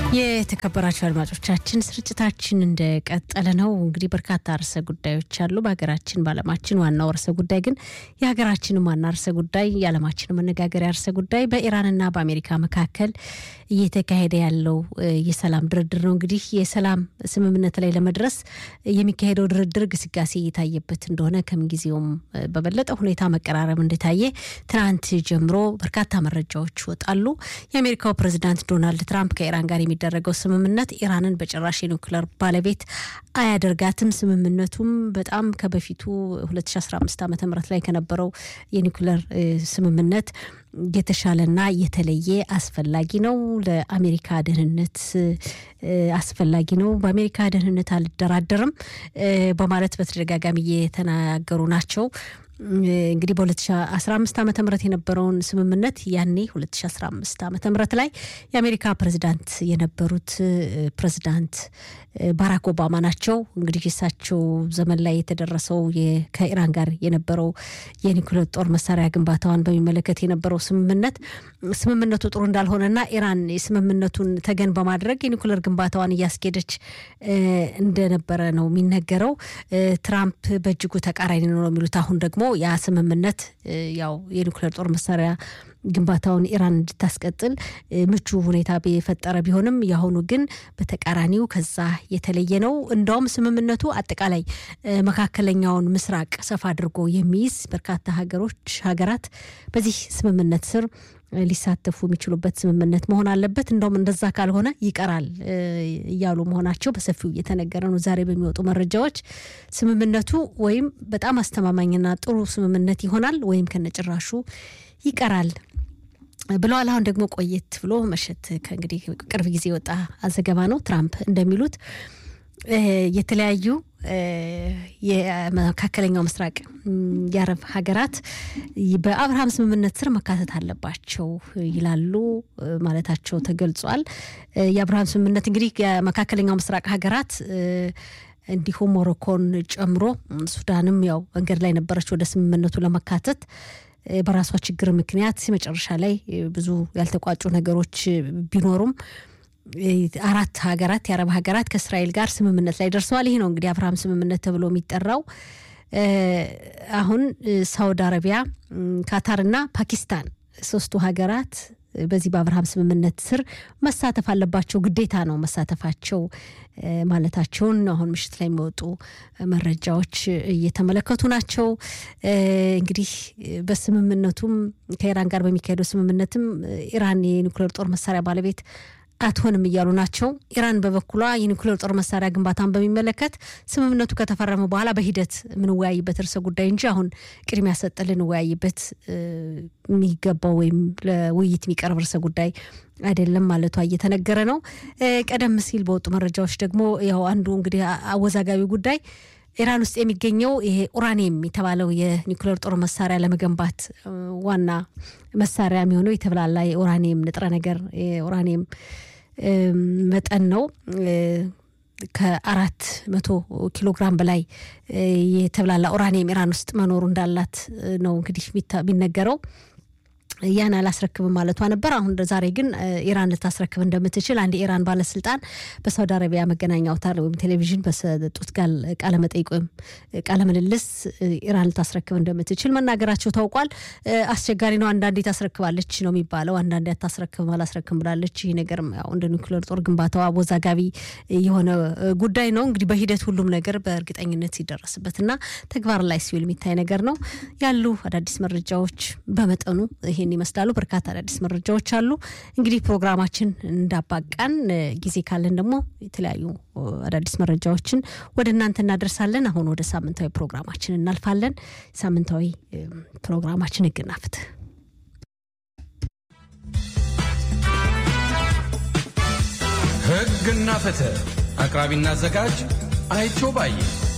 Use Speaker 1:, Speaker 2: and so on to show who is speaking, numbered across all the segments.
Speaker 1: የተከበራችሁ አድማጮቻችን ስርጭታችን እንደቀጠለ ነው። እንግዲህ በርካታ ርዕሰ ጉዳዮች አሉ በሀገራችን በዓለማችን። ዋናው ርዕሰ ጉዳይ ግን የሀገራችንም ዋና ርዕሰ ጉዳይ የዓለማችን መነጋገሪያ ርዕሰ ጉዳይ በኢራንና በአሜሪካ መካከል እየተካሄደ ያለው የሰላም ድርድር ነው። እንግዲህ የሰላም ስምምነት ላይ ለመድረስ የሚካሄደው ድርድር ግስጋሴ እየታየበት እንደሆነ ከምንጊዜውም በበለጠ ሁኔታ መቀራረብ እንደታየ ትናንት ጀምሮ በርካታ መረጃዎች ይወጣሉ። የአሜሪካው ፕሬዚዳንት ዶናልድ ትራምፕ ከኢራን ጋር የሚደረገው ስምምነት ኢራንን በጭራሽ የኒውክለር ባለቤት አያደርጋትም። ስምምነቱም በጣም ከበፊቱ 2015 ዓ ም ላይ ከነበረው የኒውክለር ስምምነት የተሻለና የተለየ አስፈላጊ ነው። ለአሜሪካ ደህንነት አስፈላጊ ነው። በአሜሪካ ደህንነት አልደራደርም በማለት በተደጋጋሚ እየተናገሩ ናቸው። እንግዲህ በ2015 ዓ ም የነበረውን ስምምነት ያኔ 2015 ዓ ም ላይ የአሜሪካ ፕሬዚዳንት የነበሩት ፕሬዚዳንት ባራክ ኦባማ ናቸው። እንግዲህ እሳቸው ዘመን ላይ የተደረሰው ከኢራን ጋር የነበረው የኒኩሌር ጦር መሳሪያ ግንባታዋን በሚመለከት የነበረው ስምምነት ስምምነቱ ጥሩ እንዳልሆነና ኢራን የስምምነቱን ተገን በማድረግ የኒኩሌር ግንባታዋን እያስኬደች እንደነበረ ነው የሚነገረው። ትራምፕ በእጅጉ ተቃራኒ ነው የሚሉት አሁን ደግሞ ያ ስምምነት ያው የኒኩሌር ጦር መሳሪያ ግንባታውን ኢራን እንድታስቀጥል ምቹ ሁኔታ የፈጠረ ቢሆንም የአሁኑ ግን በተቃራኒው ከዛ የተለየ ነው። እንደውም ስምምነቱ አጠቃላይ መካከለኛውን ምስራቅ ሰፋ አድርጎ የሚይዝ በርካታ ሀገሮች ሀገራት በዚህ ስምምነት ስር ሊሳተፉ የሚችሉበት ስምምነት መሆን አለበት። እንደውም እንደዛ ካልሆነ ይቀራል እያሉ መሆናቸው በሰፊው እየተነገረ ነው። ዛሬ በሚወጡ መረጃዎች ስምምነቱ ወይም በጣም አስተማማኝና ጥሩ ስምምነት ይሆናል ወይም ከነጭራሹ ይቀራል ብለዋል። አሁን ደግሞ ቆየት ብሎ መሸት ከእንግዲህ ቅርብ ጊዜ የወጣ ዘገባ ነው። ትራምፕ እንደሚሉት የተለያዩ የመካከለኛው ምስራቅ የአረብ ሀገራት በአብርሃም ስምምነት ስር መካተት አለባቸው ይላሉ ማለታቸው ተገልጿል። የአብርሃም ስምምነት እንግዲህ የመካከለኛው ምስራቅ ሀገራት እንዲሁም ሞሮኮን ጨምሮ ሱዳንም ያው መንገድ ላይ ነበረች ወደ ስምምነቱ ለመካተት በራሷ ችግር ምክንያት መጨረሻ ላይ ብዙ ያልተቋጩ ነገሮች ቢኖሩም አራት ሀገራት የአረብ ሀገራት ከእስራኤል ጋር ስምምነት ላይ ደርሰዋል። ይህ ነው እንግዲህ አብርሃም ስምምነት ተብሎ የሚጠራው። አሁን ሳውዲ አረቢያ፣ ካታርና ፓኪስታን ሶስቱ ሀገራት በዚህ በአብርሃም ስምምነት ስር መሳተፍ አለባቸው፣ ግዴታ ነው መሳተፋቸው ማለታቸውን አሁን ምሽት ላይ የሚወጡ መረጃዎች እየተመለከቱ ናቸው። እንግዲህ በስምምነቱም ከኢራን ጋር በሚካሄደው ስምምነትም ኢራን የኒውክሌር ጦር መሳሪያ ባለቤት አትሆንም እያሉ ናቸው። ኢራን በበኩሏ የኒውክሌር ጦር መሳሪያ ግንባታን በሚመለከት ስምምነቱ ከተፈረመ በኋላ በሂደት የምንወያይበት ርዕሰ ጉዳይ እንጂ አሁን ቅድሚያ ሰጥ ልንወያይበት የሚገባው ወይም ለውይይት የሚቀርብ ርዕሰ ጉዳይ አይደለም ማለቷ እየተነገረ ነው። ቀደም ሲል በወጡ መረጃዎች ደግሞ ያው አንዱ እንግዲህ አወዛጋቢ ጉዳይ ኢራን ውስጥ የሚገኘው ይሄ ኡራኒየም የተባለው የኒውክሌር ጦር መሳሪያ ለመገንባት ዋና መሳሪያ የሚሆነው የተብላላ የኡራኒየም ንጥረ ነገር የኡራኒየም መጠን ነው። ከአራት መቶ ኪሎ ግራም በላይ የተብላላ ኡራኒየም ኢራን ውስጥ መኖሩ እንዳላት ነው እንግዲህ የሚነገረው። ያን አላስረክብም ማለቷ ነበር። አሁን ዛሬ ግን ኢራን ልታስረክብ እንደምትችል አንድ የኢራን ባለስልጣን በሳውዲ አረቢያ መገናኛ አውታር ወይም ቴሌቪዥን በሰጡት ቃለመጠይቅ ወይም ቃለምልልስ ኢራን ልታስረክብ እንደምትችል መናገራቸው ታውቋል። አስቸጋሪ ነው። አንዳንዴ ታስረክባለች ነው የሚባለው፣ አንዳንዴ አታስረክብም አላስረክብም ብላለች። ይህ ነገር ያው እንደ ኒውክሌር ጦር ግንባታው አወዛጋቢ የሆነ ጉዳይ ነው። እንግዲህ በሂደት ሁሉም ነገር በእርግጠኝነት ሲደረስበትና ተግባር ላይ ሲውል የሚታይ ነገር ነው። ያሉ አዳዲስ መረጃዎች በመጠኑ ይሄን ይመስላሉ። በርካታ አዳዲስ መረጃዎች አሉ። እንግዲህ ፕሮግራማችን እንዳባቃን ጊዜ ካለን ደግሞ የተለያዩ አዳዲስ መረጃዎችን ወደ እናንተ እናደርሳለን። አሁን ወደ ሳምንታዊ ፕሮግራማችን እናልፋለን። ሳምንታዊ ፕሮግራማችን ሕግና ፍትህ
Speaker 2: ሕግና ፍትህ አቅራቢና አዘጋጅ አይቸው ባዬ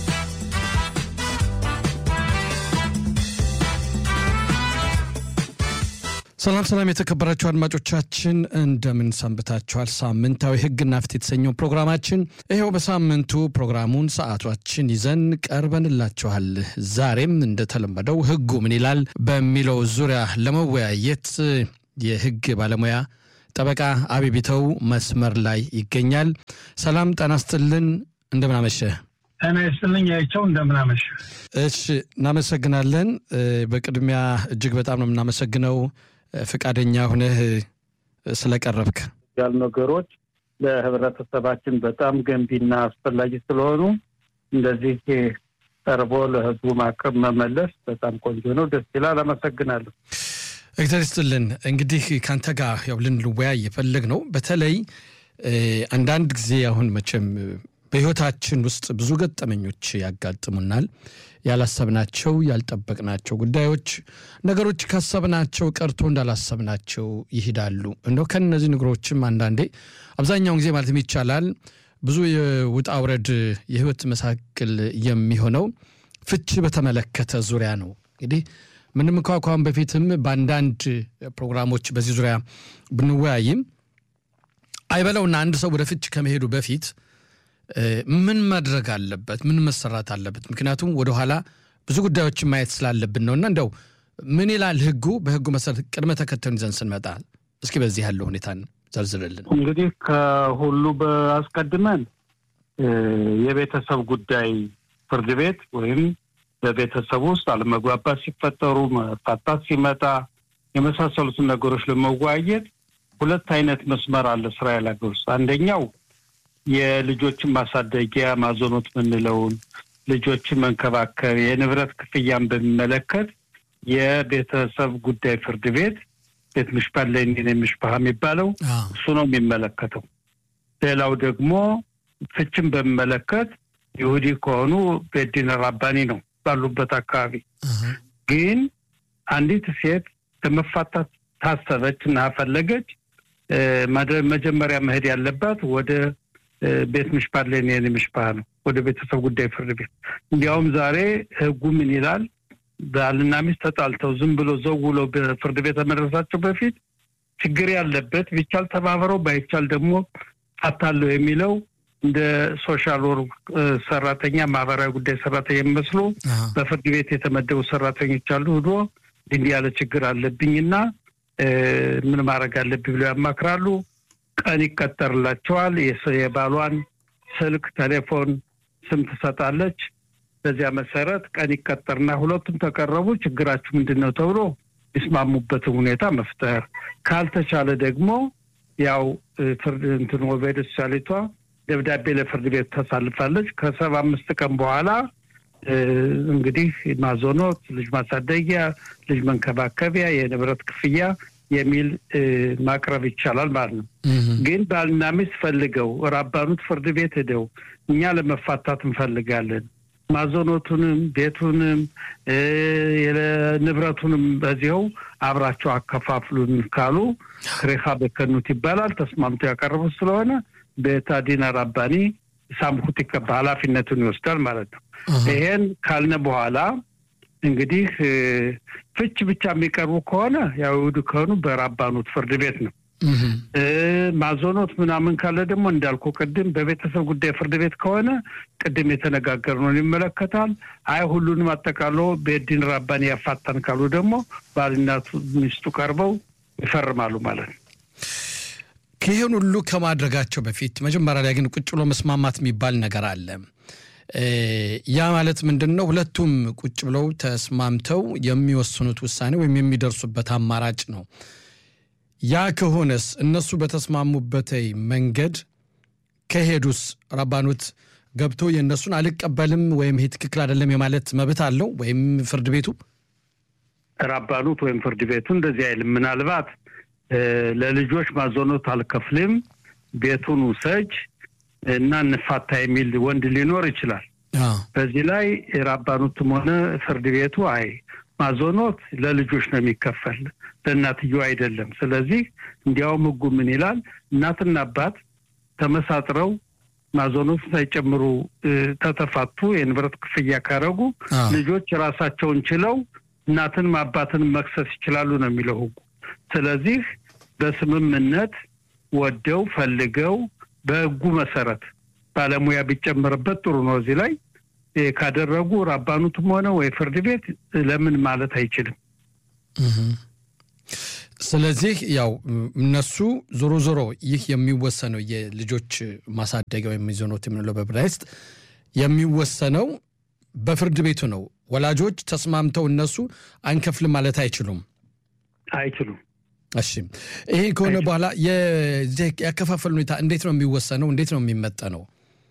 Speaker 2: ሰላም ሰላም፣ የተከበራችሁ አድማጮቻችን እንደምን ሰንብታችኋል? ሳምንታዊ ሕግና ፍትህ የተሰኘው ፕሮግራማችን ይኸው በሳምንቱ ፕሮግራሙን ሰዓቷችን ይዘን ቀርበንላችኋል። ዛሬም እንደተለመደው ሕጉ ምን ይላል በሚለው ዙሪያ ለመወያየት የሕግ ባለሙያ ጠበቃ አቢቢተው መስመር ላይ ይገኛል። ሰላም ጤና ይስጥልን፣ እንደምን አመሸህ?
Speaker 3: ጤና ይስጥልኝ አይቸው፣ እንደምን አመሸህ?
Speaker 2: እሺ እናመሰግናለን። በቅድሚያ እጅግ በጣም ነው የምናመሰግነው ፈቃደኛ ሁነህ ስለቀረብክ
Speaker 3: ያሉ ነገሮች ለህብረተሰባችን በጣም ገንቢና አስፈላጊ ስለሆኑ እንደዚህ ቀርቦ ለህዝቡ ማቅረብ መመለስ በጣም ቆንጆ ነው። ደስ ይላል። አመሰግናለሁ።
Speaker 2: እግዚአብሔር ይስጥልን። እንግዲህ ከአንተ ጋር ያው ልንወያይ የፈለግ ነው በተለይ አንዳንድ ጊዜ አሁን መቼም በህይወታችን ውስጥ ብዙ ገጠመኞች ያጋጥሙናል። ያላሰብናቸው ያልጠበቅናቸው ጉዳዮች ነገሮች ካሰብናቸው ቀርቶ እንዳላሰብናቸው ይሄዳሉ። እንደው ከነዚህ ነገሮችም አንዳንዴ አብዛኛውን ጊዜ ማለትም ይቻላል ብዙ የውጣ ውረድ የህይወት መሳቅል የሚሆነው ፍች በተመለከተ ዙሪያ ነው። እንግዲህ ምንም እንኳ ከአሁን በፊትም በአንዳንድ ፕሮግራሞች በዚህ ዙሪያ ብንወያይም አይበለውና አንድ ሰው ወደ ፍች ከመሄዱ በፊት ምን ማድረግ አለበት? ምን መሰራት አለበት? ምክንያቱም ወደኋላ ብዙ ጉዳዮችን ማየት ስላለብን ነውና እንደው ምን ይላል ህጉ? በህጉ መሰረት ቅድመ ተከተሉን ይዘን ስንመጣ እስኪ በዚህ ያለው ሁኔታን ዘርዝርልን።
Speaker 3: እንግዲህ ከሁሉ አስቀድመን የቤተሰብ ጉዳይ ፍርድ ቤት ወይም በቤተሰብ ውስጥ አለመግባባት ሲፈጠሩ፣ መፋታት ሲመጣ የመሳሰሉትን ነገሮች ለመወያየት ሁለት አይነት መስመር አለ እስራኤል ሀገር ውስጥ አንደኛው የልጆችን ማሳደጊያ ማዞኖት የምንለውን ልጆችን መንከባከብ የንብረት ክፍያን በሚመለከት የቤተሰብ ጉዳይ ፍርድ ቤት ቤት ምሽፓት ለኒን ምሽፓህ የሚባለው እሱ ነው የሚመለከተው። ሌላው ደግሞ ፍችን በሚመለከት ይሁዲ ከሆኑ ቤዲን ራባኒ ነው ባሉበት አካባቢ። ግን አንዲት ሴት ለመፋታት ታሰበች እና ፈለገች መጀመሪያ መሄድ ያለባት ወደ ቤት ምሽፓት ለኔን ምሽፓህ ነው፣ ወደ ቤተሰብ ጉዳይ ፍርድ ቤት። እንዲያውም ዛሬ ህጉ ምን ይላል? ባልና ሚስት ተጣልተው ዝም ብሎ ዘው ብሎ በፍርድ ቤት ከመድረሳቸው በፊት ችግር ያለበት ቢቻል ተባብረው ባይቻል ደግሞ ፋታለሁ የሚለው እንደ ሶሻል ወርክ ሰራተኛ ማህበራዊ ጉዳይ ሰራተኛ የሚመስሉ በፍርድ ቤት የተመደቡ ሰራተኞች አሉ። ሂዶ እንዲህ ያለ ችግር አለብኝና ምን ማድረግ አለብኝ ብለው ያማክራሉ። ቀን ይቀጠርላቸዋል። የባሏን ስልክ፣ ቴሌፎን ስም ትሰጣለች። በዚያ መሰረት ቀን ይቀጠርና ሁለቱም ተቀረቡ። ችግራችሁ ምንድን ነው ተብሎ ይስማሙበትን ሁኔታ መፍጠር ካልተቻለ ደግሞ ያው ፍርድ እንትን ወበደ ሶሻሊቷ ደብዳቤ ለፍርድ ቤት ታሳልፋለች። ከሰባ አምስት ቀን በኋላ እንግዲህ ማዞኖት፣ ልጅ ማሳደጊያ፣ ልጅ መንከባከቢያ፣ የንብረት ክፍያ የሚል ማቅረብ ይቻላል ማለት ነው። ግን ባልና ሚስት ፈልገው ራባኑት ፍርድ ቤት ሄደው እኛ ለመፋታት እንፈልጋለን ማዞኖቱንም ቤቱንም ንብረቱንም በዚያው አብራቸው አከፋፍሉን ካሉ ክሬካ በከኑት ይባላል። ተስማምቶ ያቀረቡት ስለሆነ ቤታዲን ራባኒ ሳምኩት ይቀባ ኃላፊነቱን ይወስዳል ማለት ነው። ይሄን ካልነ በኋላ እንግዲህ ፍች ብቻ የሚቀርቡ ከሆነ ያው ይሁዱ ከሆኑ በራባኑት ፍርድ ቤት ነው። ማዞኖት ምናምን ካለ ደግሞ እንዳልኩ ቅድም በቤተሰብ ጉዳይ ፍርድ ቤት ከሆነ ቅድም የተነጋገርነውን ይመለከታል። አይ ሁሉንም አጠቃሎ ቤዲን ራባኒ ያፋታን ካሉ ደግሞ ባልናቱ ሚስቱ ቀርበው ይፈርማሉ ማለት ነው።
Speaker 2: ይህን ሁሉ ከማድረጋቸው በፊት መጀመሪያ ላይ ግን ቁጭ ብሎ መስማማት የሚባል ነገር አለ። ያ ማለት ምንድን ነው? ሁለቱም ቁጭ ብለው ተስማምተው የሚወስኑት ውሳኔ ወይም የሚደርሱበት አማራጭ ነው። ያ ከሆነስ እነሱ በተስማሙበት መንገድ ከሄዱስ ረባኑት ገብቶ የእነሱን አልቀበልም ወይም ይሄ ትክክል አይደለም የማለት መብት አለው ወይም ፍርድ ቤቱ
Speaker 3: ራባኑት ወይም ፍርድ ቤቱ እንደዚህ አይልም። ምናልባት ለልጆች ማዞኖት አልከፍልም፣ ቤቱን ውሰጅ እና እንፋታ የሚል ወንድ ሊኖር ይችላል። በዚህ ላይ ራባኑትም ሆነ ፍርድ ቤቱ አይ ማዞኖት ለልጆች ነው የሚከፈል ለእናትየው አይደለም። ስለዚህ እንዲያውም ሕጉ ምን ይላል? እናትና አባት ተመሳጥረው ማዞኖት ሳይጨምሩ ተተፋቱ የንብረት ክፍያ ካረጉ ልጆች ራሳቸውን ችለው እናትንም አባትንም መክሰስ ይችላሉ ነው የሚለው ሕጉ። ስለዚህ በስምምነት ወደው ፈልገው በሕጉ መሰረት ባለሙያ ቢጨመርበት ጥሩ ነው። እዚህ ላይ ካደረጉ ራባኑትም ሆነ ወይ ፍርድ ቤት ለምን ማለት አይችልም።
Speaker 2: ስለዚህ ያው እነሱ ዞሮ ዞሮ ይህ የሚወሰነው የልጆች ማሳደጊያ ወይም ሚዞኖት የምንለው በዕብራይስጥ የሚወሰነው በፍርድ ቤቱ ነው። ወላጆች ተስማምተው እነሱ አንከፍልም ማለት አይችሉም
Speaker 3: አይችሉም።
Speaker 2: እሺ ይሄ ከሆነ በኋላ ያከፋፈል ሁኔታ እንዴት ነው የሚወሰነው? እንዴት ነው የሚመጠነው?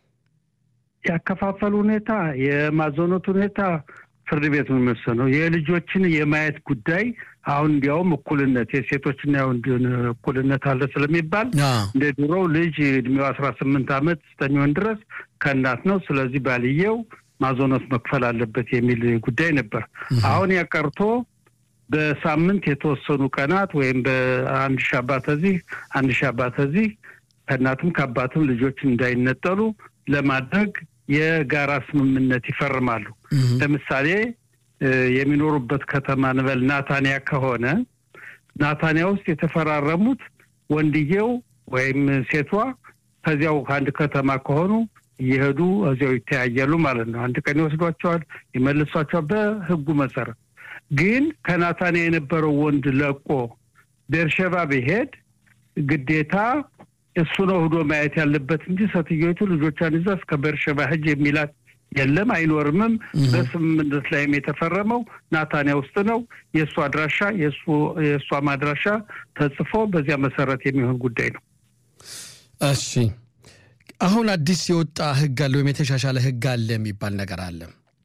Speaker 3: ያከፋፈል ሁኔታ የማዞኖት ሁኔታ ፍርድ ቤት ነው የሚወሰነው። የልጆችን የማየት ጉዳይ አሁን እንዲያውም እኩልነት የሴቶችና የወንድን እኩልነት አለ ስለሚባል እንደ ድሮው ልጅ እድሜው አስራ ስምንት ዓመት እስከሚሆን ድረስ ከእናት ነው። ስለዚህ ባልየው ማዞኖት መክፈል አለበት የሚል ጉዳይ ነበር። አሁን ያቀርቶ በሳምንት የተወሰኑ ቀናት ወይም በአንድ ሺህ አባት እዚህ አንድ ሺህ አባት እዚህ ከእናትም ከአባትም ልጆች እንዳይነጠሉ ለማድረግ የጋራ ስምምነት ይፈርማሉ። ለምሳሌ የሚኖሩበት ከተማ ንበል ናታንያ ከሆነ ናታንያ ውስጥ የተፈራረሙት ወንድየው ወይም ሴቷ ከዚያው ከአንድ ከተማ ከሆኑ እየሄዱ እዚያው ይተያያሉ ማለት ነው። አንድ ቀን ይወስዷቸዋል፣ ይመልሷቸዋል በህጉ መሰረት። ግን ከናታንያ የነበረው ወንድ ለቆ ቤርሸባ ቢሄድ ግዴታ እሱ ነው ሂዶ ማየት ያለበት እንጂ ሴትዮቱ ልጆቿን ይዛ እስከ ቤርሸባ ሂጅ የሚላት የለም፣ አይኖርምም። በስምምነት ላይም የተፈረመው ናታንያ ውስጥ ነው። የእሱ አድራሻ የእሷም አድራሻ ተጽፎ በዚያ መሰረት የሚሆን ጉዳይ ነው።
Speaker 2: እሺ፣ አሁን አዲስ የወጣ ህግ አለ ወይም የተሻሻለ ህግ አለ የሚባል ነገር አለ።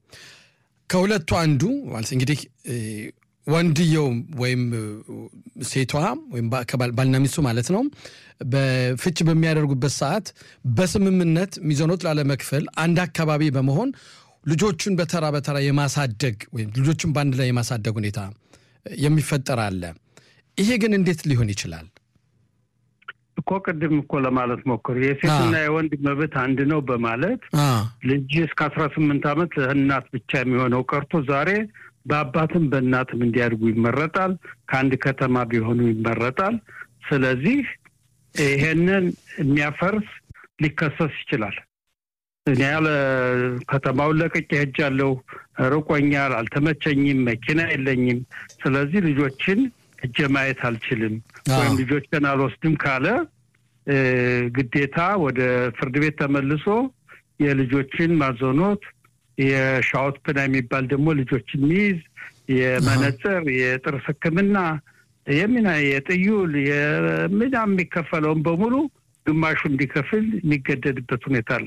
Speaker 2: ከሁለቱ አንዱ ማለት እንግዲህ ወንድየው ወይም ሴቷ ወይም ባልና ሚስቱ ማለት ነው በፍች በሚያደርጉበት ሰዓት በስምምነት ሚዘኖት ላለመክፈል አንድ አካባቢ በመሆን ልጆቹን በተራ በተራ የማሳደግ ወይም ልጆቹን በአንድ ላይ የማሳደግ ሁኔታ የሚፈጠር አለ። ይሄ ግን እንዴት ሊሆን ይችላል?
Speaker 3: እኮ ቅድም እኮ ለማለት ሞክሩ የሴትና የወንድ መብት አንድ ነው በማለት ልጅ እስከ አስራ ስምንት ዓመት እናት ብቻ የሚሆነው ቀርቶ ዛሬ በአባትም በእናትም እንዲያድጉ ይመረጣል። ከአንድ ከተማ ቢሆኑ ይመረጣል። ስለዚህ ይሄንን የሚያፈርስ ሊከሰስ ይችላል። እኔ ያለ ከተማውን ለቅቄ ሄጃለሁ፣ ርቆኛል፣ አልተመቸኝም፣ መኪና የለኝም፣ ስለዚህ ልጆችን እጀ ማየት አልችልም ወይም ልጆችን አልወስድም ካለ ግዴታ ወደ ፍርድ ቤት ተመልሶ የልጆችን ማዞኖት የሻወት ፕና የሚባል ደግሞ ልጆችን ሚይዝ የመነጽር የጥርስ ሕክምና የሚና የጥዩል የምና የሚከፈለውን በሙሉ ግማሹ እንዲከፍል የሚገደድበት ሁኔታ አለ።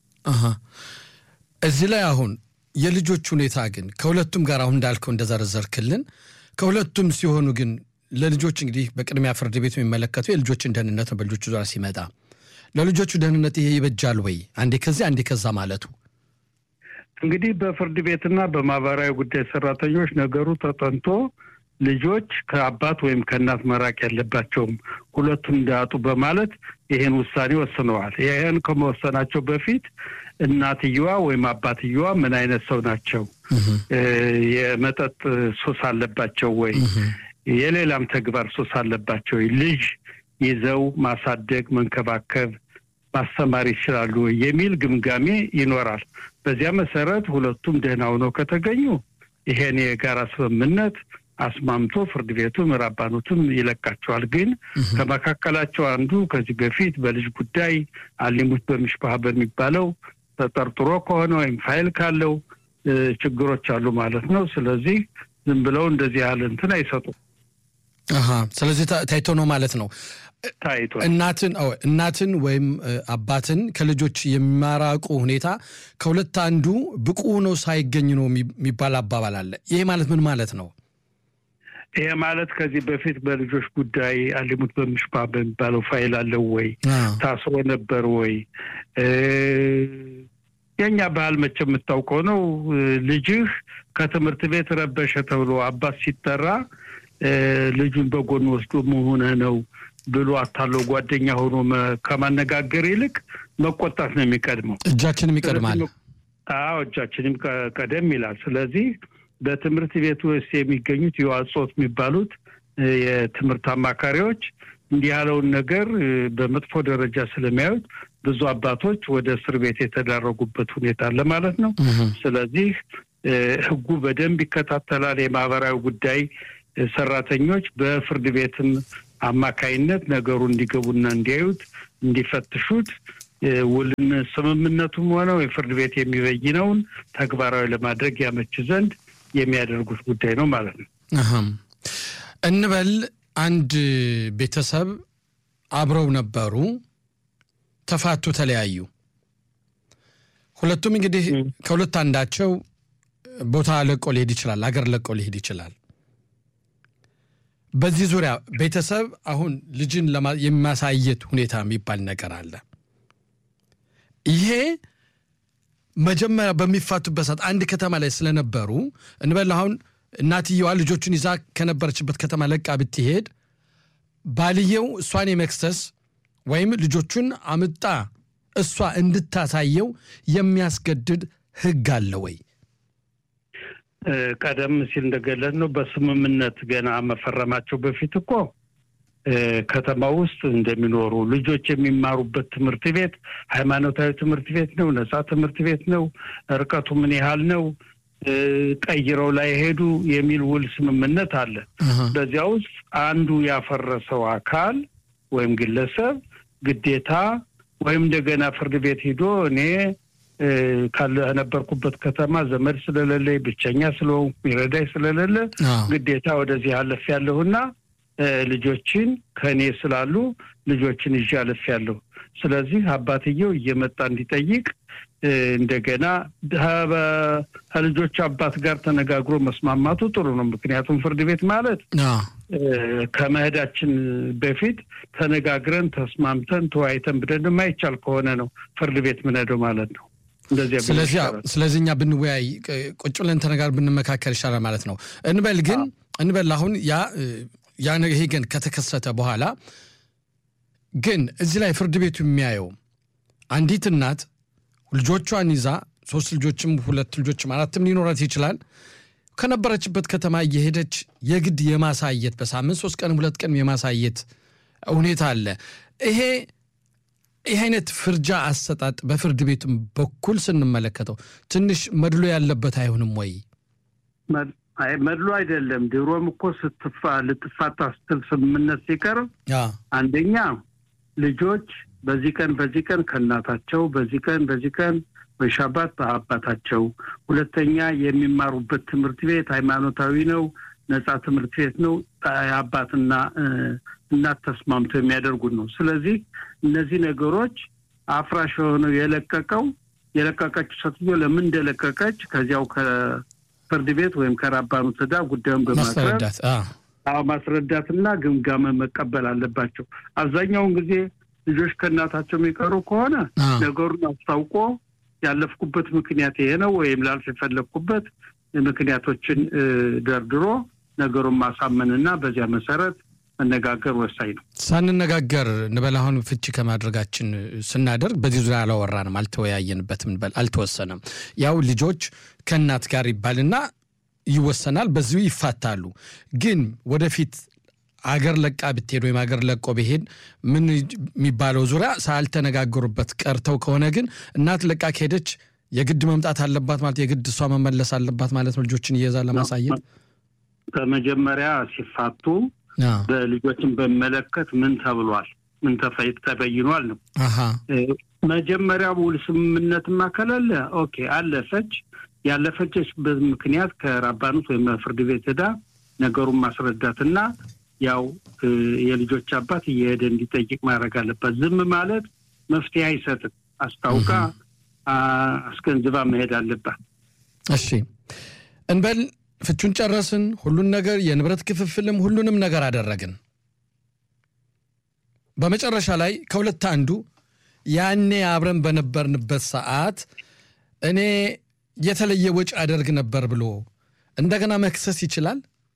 Speaker 2: እዚህ ላይ አሁን የልጆች ሁኔታ ግን ከሁለቱም ጋር አሁን እንዳልከው እንደዘረዘርክልን ከሁለቱም ሲሆኑ ግን ለልጆች እንግዲህ በቅድሚያ ፍርድ ቤቱ የሚመለከቱ የልጆችን ደህንነት ነው። በልጆቹ ዙሪያ ሲመጣ ለልጆቹ ደህንነት ይሄ ይበጃል ወይ? አንዴ ከዚህ አንዴ ከዛ ማለቱ
Speaker 3: እንግዲህ በፍርድ ቤትና በማህበራዊ ጉዳይ ሰራተኞች ነገሩ ተጠንቶ ልጆች ከአባት ወይም ከእናት መራቅ ያለባቸውም ሁለቱም እንዳያጡ በማለት ይህን ውሳኔ ወስነዋል። ይህን ከመወሰናቸው በፊት እናትየዋ ወይም አባትየዋ ምን አይነት ሰው ናቸው? የመጠጥ ሱስ አለባቸው ወይ? የሌላም ተግባር ሱስ አለባቸው ወይ? ልጅ ይዘው ማሳደግ፣ መንከባከብ፣ ማስተማር ይችላሉ ወይ የሚል ግምጋሜ ይኖራል። በዚያ መሰረት ሁለቱም ደህና ሆነው ከተገኙ ይሄን የጋራ ስምምነት አስማምቶ ፍርድ ቤቱም ራባኖቱም ይለቃቸዋል። ግን ከመካከላቸው አንዱ ከዚህ በፊት በልጅ ጉዳይ አሊሙት በሚሽባህ በሚባለው ተጠርጥሮ ከሆነ ወይም ፋይል ካለው ችግሮች አሉ ማለት ነው። ስለዚህ ዝም ብለው እንደዚህ ያህል እንትን አይሰጡም።
Speaker 2: ስለዚህ ታይቶ ነው ማለት ነው።
Speaker 3: ታይቶ
Speaker 2: እናትን እናትን ወይም አባትን ከልጆች የሚያራቁ ሁኔታ ከሁለት አንዱ ብቁ ሆነው ሳይገኝ ነው የሚባል አባባል አለ። ይሄ ማለት ምን ማለት ነው?
Speaker 3: ይሄ ማለት ከዚህ በፊት በልጆች ጉዳይ አሊሙት በሚሽባ በሚባለው ፋይል አለው ወይ? ታስሮ ነበር ወይ? የእኛ ባህል መቼ የምታውቀው ነው። ልጅህ ከትምህርት ቤት ረበሸ ተብሎ አባት ሲጠራ ልጁን በጎን ወስዶ መሆነ ነው ብሎ አታለው ጓደኛ ሆኖ ከማነጋገር ይልቅ መቆጣት ነው የሚቀድመው።
Speaker 2: እጃችንም ይቀድማል።
Speaker 3: አዎ እጃችንም ቀደም ይላል። ስለዚህ በትምህርት ቤት ውስጥ የሚገኙት የዋጾት የሚባሉት የትምህርት አማካሪዎች እንዲህ ያለውን ነገር በመጥፎ ደረጃ ስለሚያዩት ብዙ አባቶች ወደ እስር ቤት የተዳረጉበት ሁኔታ አለ ማለት ነው። ስለዚህ ሕጉ በደንብ ይከታተላል። የማህበራዊ ጉዳይ ሰራተኞች በፍርድ ቤትም አማካይነት ነገሩ እንዲገቡና እንዲያዩት እንዲፈትሹት ውልን ስምምነቱም ሆነው የፍርድ ቤት የሚበይነውን ተግባራዊ ለማድረግ ያመች ዘንድ የሚያደርጉት ጉዳይ ነው ማለት ነው።
Speaker 2: እንበል አንድ ቤተሰብ አብረው ነበሩ፣ ተፋቱ፣ ተለያዩ። ሁለቱም እንግዲህ ከሁለት አንዳቸው ቦታ ለቆ ሊሄድ ይችላል፣ አገር ለቆ ሊሄድ ይችላል። በዚህ ዙሪያ ቤተሰብ አሁን ልጅን የማሳየት ሁኔታ የሚባል ነገር አለ። ይሄ መጀመሪያ በሚፋቱበት ሰዓት አንድ ከተማ ላይ ስለነበሩ እንበል አሁን እናትየዋ ልጆቹን ይዛ ከነበረችበት ከተማ ለቃ ብትሄድ ባልየው እሷን የመክሰስ ወይም ልጆቹን አምጣ እሷ እንድታሳየው የሚያስገድድ ሕግ አለ ወይ?
Speaker 3: ቀደም ሲል እንደገለጽ ነው በስምምነት ገና መፈረማቸው በፊት እኮ ከተማ ውስጥ እንደሚኖሩ ልጆች የሚማሩበት ትምህርት ቤት ሃይማኖታዊ ትምህርት ቤት ነው፣ ነጻ ትምህርት ቤት ነው፣ ርቀቱ ምን ያህል ነው፣ ቀይረው ላይ ሄዱ የሚል ውል ስምምነት አለ። በዚያ ውስጥ አንዱ ያፈረሰው አካል ወይም ግለሰብ ግዴታ ወይም እንደገና ፍርድ ቤት ሂዶ እኔ ከነበርኩበት ከተማ ዘመድ ስለሌለ ብቸኛ ስለሆንኩ ይረዳኝ ስለሌለ ግዴታ ወደዚህ አለፍ ያለሁና ልጆችን ከእኔ ስላሉ ልጆችን ይዤ አለፍ ያለሁ። ስለዚህ አባትየው እየመጣ እንዲጠይቅ እንደገና ከልጆች አባት ጋር ተነጋግሮ መስማማቱ ጥሩ ነው። ምክንያቱም ፍርድ ቤት ማለት ከመሄዳችን በፊት ተነጋግረን ተስማምተን ተወያይተን ብለን የማይቻል ከሆነ ነው ፍርድ ቤት ምንሄደው ማለት ነው።
Speaker 2: ስለዚህ እኛ ብንወያይ ቁጭ ብለን ተነጋግረን ብንመካከል ይሻላል ማለት ነው። እንበል ግን እንበል አሁን ያ ያ ይሄ ግን ከተከሰተ በኋላ ግን እዚህ ላይ ፍርድ ቤቱ የሚያየው አንዲት እናት ልጆቿን ይዛ ሶስት ልጆችም ሁለት ልጆችም አራትም ሊኖራት ይችላል ከነበረችበት ከተማ እየሄደች የግድ የማሳየት በሳምንት ሶስት ቀን ሁለት ቀን የማሳየት ሁኔታ አለ። ይሄ ይህ አይነት ፍርጃ አሰጣጥ በፍርድ ቤቱም በኩል ስንመለከተው ትንሽ መድሎ ያለበት አይሆንም ወይ?
Speaker 3: መድሎ አይደለም። ድሮም እኮ ስትፋ ልትፋታ ስትል ስምምነት ሲቀርብ አንደኛ ልጆች በዚህ ቀን በዚህ ቀን ከእናታቸው በዚህ ቀን በዚህ ቀን በሻባት በአባታቸው፣ ሁለተኛ የሚማሩበት ትምህርት ቤት ሃይማኖታዊ ነው፣ ነጻ ትምህርት ቤት ነው። አባትና እናት ተስማምቶ የሚያደርጉት ነው። ስለዚህ እነዚህ ነገሮች አፍራሽ የሆነው የለቀቀው የለቀቀችው ሴትዮ ለምን እንደለቀቀች ከዚያው ከፍርድ ቤት ወይም ከራባኑ ትዳ ጉዳዩን በማቅረብ ማስረዳትና ግምጋመ መቀበል አለባቸው። አብዛኛውን ጊዜ ልጆች ከእናታቸው የሚቀሩ ከሆነ ነገሩን አስታውቆ ያለፍኩበት ምክንያት ይሄ ነው ወይም ላልፍ የፈለግኩበት ምክንያቶችን ደርድሮ ነገሩን ማሳመንና በዚያ መሰረት መነጋገር ወሳኝ ነው።
Speaker 2: ሳንነጋገር እንበል አሁን ፍቺ ከማድረጋችን ስናደርግ በዚህ ዙሪያ አላወራንም፣ አልተወያየንበትም እንበል አልተወሰነም። ያው ልጆች ከእናት ጋር ይባልና ይወሰናል፣ በዚሁ ይፋታሉ። ግን ወደፊት አገር ለቃ ብትሄድ ወይም አገር ለቆ ብሄድ ምን የሚባለው ዙሪያ ሳልተነጋገሩበት ቀርተው ከሆነ ግን እናት ለቃ ከሄደች የግድ መምጣት አለባት ማለት የግድ እሷ መመለስ አለባት ማለት ነው። ልጆችን እየዛ ለማሳየት
Speaker 3: በመጀመሪያ ሲፋቱ በልጆችን በመለከት ምን ተብሏል፣ ምን ተበይኗል ነው። መጀመሪያ ውል ስምምነትማ ከሌለ ኦኬ አለፈች። ያለፈችበት ምክንያት ከራባኑት ወይም ፍርድ ቤት ሄዳ ነገሩን ማስረዳትና ያው የልጆች አባት እየሄደ እንዲጠይቅ ማድረግ አለባት። ዝም ማለት መፍትሄ አይሰጥም። አስታውቃ አስገንዝባ መሄድ አለባት።
Speaker 2: እሺ እንበል ፍቹን ጨረስን። ሁሉን ነገር የንብረት ክፍፍልም ሁሉንም ነገር አደረግን። በመጨረሻ ላይ ከሁለት አንዱ ያኔ አብረን በነበርንበት ሰዓት እኔ የተለየ ወጪ አደርግ ነበር ብሎ እንደገና መክሰስ ይችላል።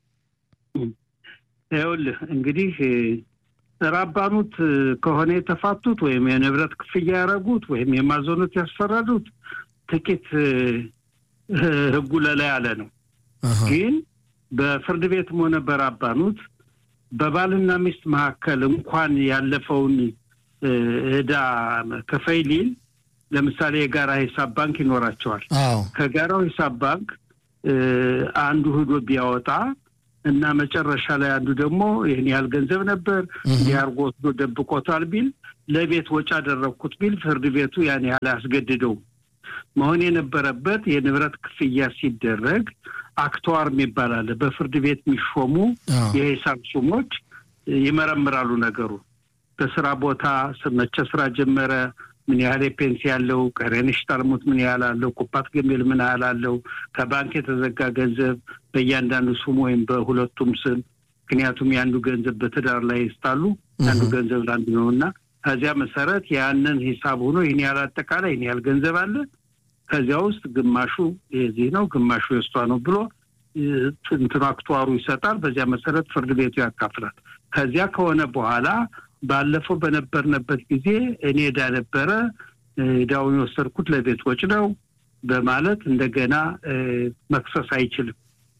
Speaker 3: ይኸውልህ እንግዲህ ራባኑት ከሆነ የተፋቱት ወይም የንብረት ክፍያ ያደረጉት ወይም የማዘኑት ያስፈረዱት ጥቂት ሕጉ ለላ ያለ ነው። ግን በፍርድ ቤትም ሆነ በራባኑት በባልና ሚስት መካከል እንኳን ያለፈውን ዕዳ ክፈይ ሊል ለምሳሌ የጋራ ሂሳብ ባንክ ይኖራቸዋል። ከጋራው ሂሳብ ባንክ አንዱ ሂዶ ቢያወጣ እና መጨረሻ ላይ አንዱ ደግሞ ይህን ያህል ገንዘብ ነበር እንዲህ አድርጎ ወስዶ ደብቆታል ቢል ለቤት ወጪ አደረግኩት ቢል ፍርድ ቤቱ ያን ያህል አያስገድደውም። መሆን የነበረበት የንብረት ክፍያ ሲደረግ አክተዋር የሚባል አለ። በፍርድ ቤት የሚሾሙ የሂሳብ ሹሞች ይመረምራሉ ነገሩ በስራ ቦታ መቼ ስራ ጀመረ፣ ምን ያህል የፔንሲ ያለው፣ ቀሬንሽ ታልሙት ምን ያህል አለው፣ ኩፓት ገሜል ምን ያህል አለው፣ ከባንክ የተዘጋ ገንዘብ በእያንዳንዱ ስም ወይም በሁለቱም ስም ምክንያቱም የአንዱ ገንዘብ በትዳር ላይ ይስታሉ አንዱ ገንዘብ ለአንዱ ነው እና ከዚያ መሰረት ያንን ሂሳብ ሆኖ ይህን ያህል አጠቃላይ ይህን ያህል ገንዘብ አለ ከዚያ ውስጥ ግማሹ የዚህ ነው ግማሹ የእሷ ነው ብሎ እንትኑ አክቷሩ ይሰጣል። በዚያ መሰረት ፍርድ ቤቱ ያካፍላል። ከዚያ ከሆነ በኋላ ባለፈው በነበርንበት ጊዜ እኔ ዕዳ ነበረ ዕዳውን የወሰድኩት ለቤት ወጪ ነው በማለት እንደገና መክሰስ አይችልም።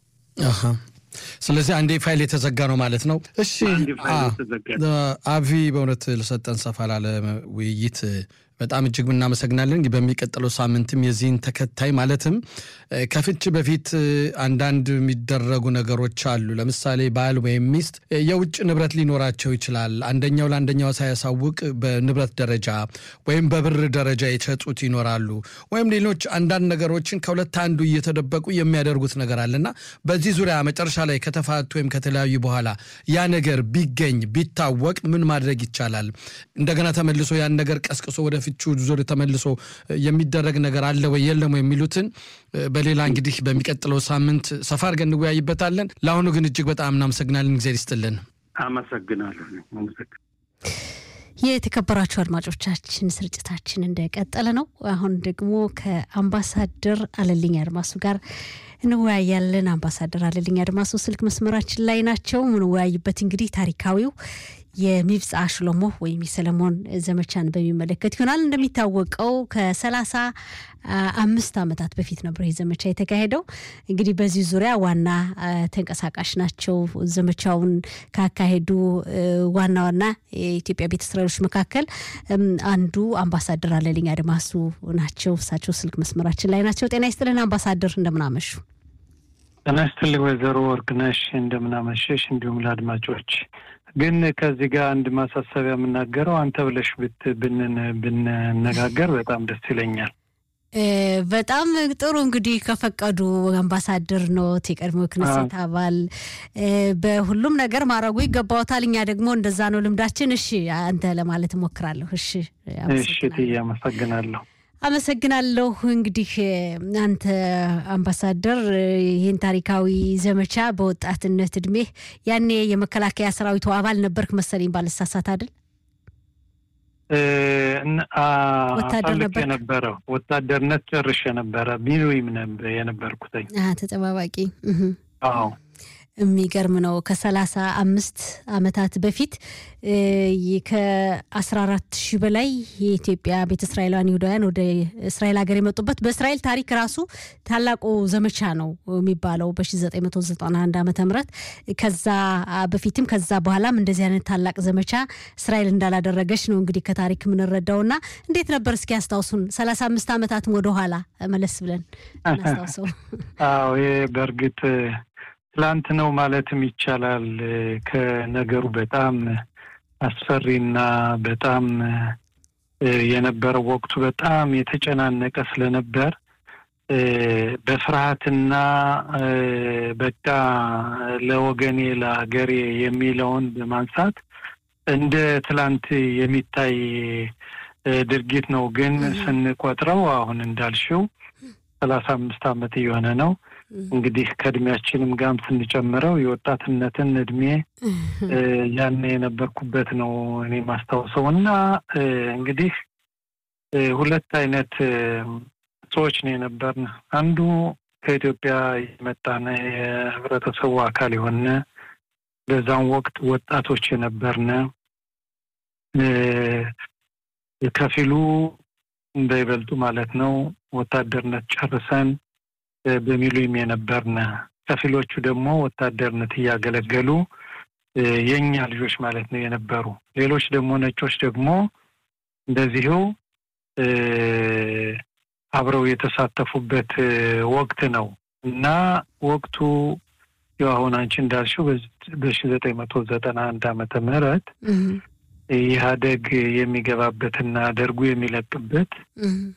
Speaker 2: ስለዚህ አንዴ ፋይል የተዘጋ ነው ማለት ነው። እሺ አቪ፣ በእውነት ልሰጠን ሰፋ ላለ ውይይት በጣም እጅግ እናመሰግናለን። በሚቀጥለው ሳምንትም የዚህን ተከታይ ማለትም ከፍች በፊት አንዳንድ የሚደረጉ ነገሮች አሉ። ለምሳሌ ባል ወይም ሚስት የውጭ ንብረት ሊኖራቸው ይችላል። አንደኛው ለአንደኛው ሳያሳውቅ በንብረት ደረጃ ወይም በብር ደረጃ የሸጡት ይኖራሉ። ወይም ሌሎች አንዳንድ ነገሮችን ከሁለት አንዱ እየተደበቁ የሚያደርጉት ነገር አለና በዚህ ዙሪያ መጨረሻ ላይ ከተፋቱ ወይም ከተለያዩ በኋላ ያ ነገር ቢገኝ ቢታወቅ ምን ማድረግ ይቻላል? እንደገና ተመልሶ ያን ነገር ቀስቅሶ ወደ ፍቹ ዙር ተመልሶ የሚደረግ ነገር አለ ወይ የለም የሚሉትን በሌላ እንግዲህ በሚቀጥለው ሳምንት ሰፋ አድርገን እንወያይበታለን። ለአሁኑ ግን እጅግ በጣም እናመሰግናለን። ጊዜ ይስጥልን።
Speaker 3: አመሰግናለሁ።
Speaker 1: የተከበራችሁ አድማጮቻችን ስርጭታችን እንደቀጠለ ነው። አሁን ደግሞ ከአምባሳደር አለልኝ አድማሱ ጋር እንወያያለን። አምባሳደር አለልኝ አድማሱ ስልክ መስመራችን ላይ ናቸው። ምንወያይበት እንግዲህ ታሪካዊው የሚብጻ ሽሎሞ ወይም የሰለሞን ዘመቻን በሚመለከት ይሆናል። እንደሚታወቀው ከሰላሳ አምስት ዓመታት በፊት ነበር ይህ ዘመቻ የተካሄደው። እንግዲህ በዚህ ዙሪያ ዋና ተንቀሳቃሽ ናቸው። ዘመቻውን ካካሄዱ ዋና ዋና የኢትዮጵያ ቤተ እስራኤሎች መካከል አንዱ አምባሳደር አለልኝ አድማሱ ናቸው። እሳቸው ስልክ መስመራችን ላይ ናቸው። ጤና ይስጥልን አምባሳደር፣ እንደምናመሹ።
Speaker 4: ጤና ይስጥልኝ ወይዘሮ ወርቅነሽ፣ እንደምናመሸሽ እንዲሁም ለአድማጮች ግን ከዚህ ጋር አንድ ማሳሰቢያ የምናገረው አንተ ብለሽ ብንነጋገር በጣም ደስ ይለኛል።
Speaker 1: በጣም ጥሩ እንግዲህ ከፈቀዱ አምባሳደር ኖት፣ የቀድሞ ክነሴት አባል በሁሉም ነገር ማድረጉ ይገባዎታል። እኛ ደግሞ እንደዛ ነው ልምዳችን። እሺ አንተ ለማለት እሞክራለሁ። እሺ
Speaker 4: እሺ፣ ትዬ አመሰግናለሁ።
Speaker 1: አመሰግናለሁ። እንግዲህ አንተ አምባሳደር ይህን ታሪካዊ ዘመቻ በወጣትነት እድሜህ ያኔ የመከላከያ ሰራዊቱ አባል ነበርክ መሰለኝ ባልሳሳት አይደል?
Speaker 4: ወታደር ነበር የነበረ ወታደርነት ጨርሼ ነበረ ቢሉይም የነበርኩትኝ
Speaker 1: ተጠባባቂ።
Speaker 4: አዎ
Speaker 1: የሚገርም ነው። ከሰላሳ አምስት ዓመታት በፊት ከአስራ አራት ሺህ በላይ የኢትዮጵያ ቤተ እስራኤላውያን ይሁዳውያን ወደ እስራኤል ሀገር የመጡበት በእስራኤል ታሪክ ራሱ ታላቁ ዘመቻ ነው የሚባለው በ1991 ዓመተ ምህረት ከዛ በፊትም ከዛ በኋላም እንደዚህ አይነት ታላቅ ዘመቻ እስራኤል እንዳላደረገች ነው እንግዲህ ከታሪክ የምንረዳው እና እንዴት ነበር እስኪ ያስታውሱን። ሰላሳ አምስት ዓመታትም ወደኋላ መለስ ብለን እናስታውሰው።
Speaker 4: አዎ ይህ በእርግጥ ትላንት ነው ማለትም ይቻላል። ከነገሩ በጣም አስፈሪና በጣም የነበረው ወቅቱ በጣም የተጨናነቀ ስለነበር በፍርሃትና በቃ ለወገኔ ለሀገሬ የሚለውን በማንሳት እንደ ትላንት የሚታይ ድርጊት ነው። ግን ስንቆጥረው አሁን እንዳልሽው ሰላሳ አምስት ዓመት እየሆነ ነው። እንግዲህ ከእድሜያችንም ጋርም ስንጨምረው የወጣትነትን እድሜ ያን የነበርኩበት ነው እኔ ማስታውሰው እና እንግዲህ ሁለት አይነት ሰዎች ነው የነበርን። አንዱ ከኢትዮጵያ የመጣነ የህብረተሰቡ አካል የሆነ በዛም ወቅት ወጣቶች የነበርነ ከፊሉ እንዳይበልጡ ማለት ነው ወታደርነት ጨርሰን በሚሉም የነበርነ ከፊሎቹ ደግሞ ወታደርነት እያገለገሉ የእኛ ልጆች ማለት ነው የነበሩ። ሌሎች ደግሞ ነጮች ደግሞ እንደዚሁ አብረው የተሳተፉበት ወቅት ነው እና ወቅቱ ያው አሁን አንቺ እንዳልሽው በሺ ዘጠኝ መቶ ዘጠና አንድ ዓመተ ምህረት ኢህአደግ የሚገባበትና ደርጉ የሚለቅበት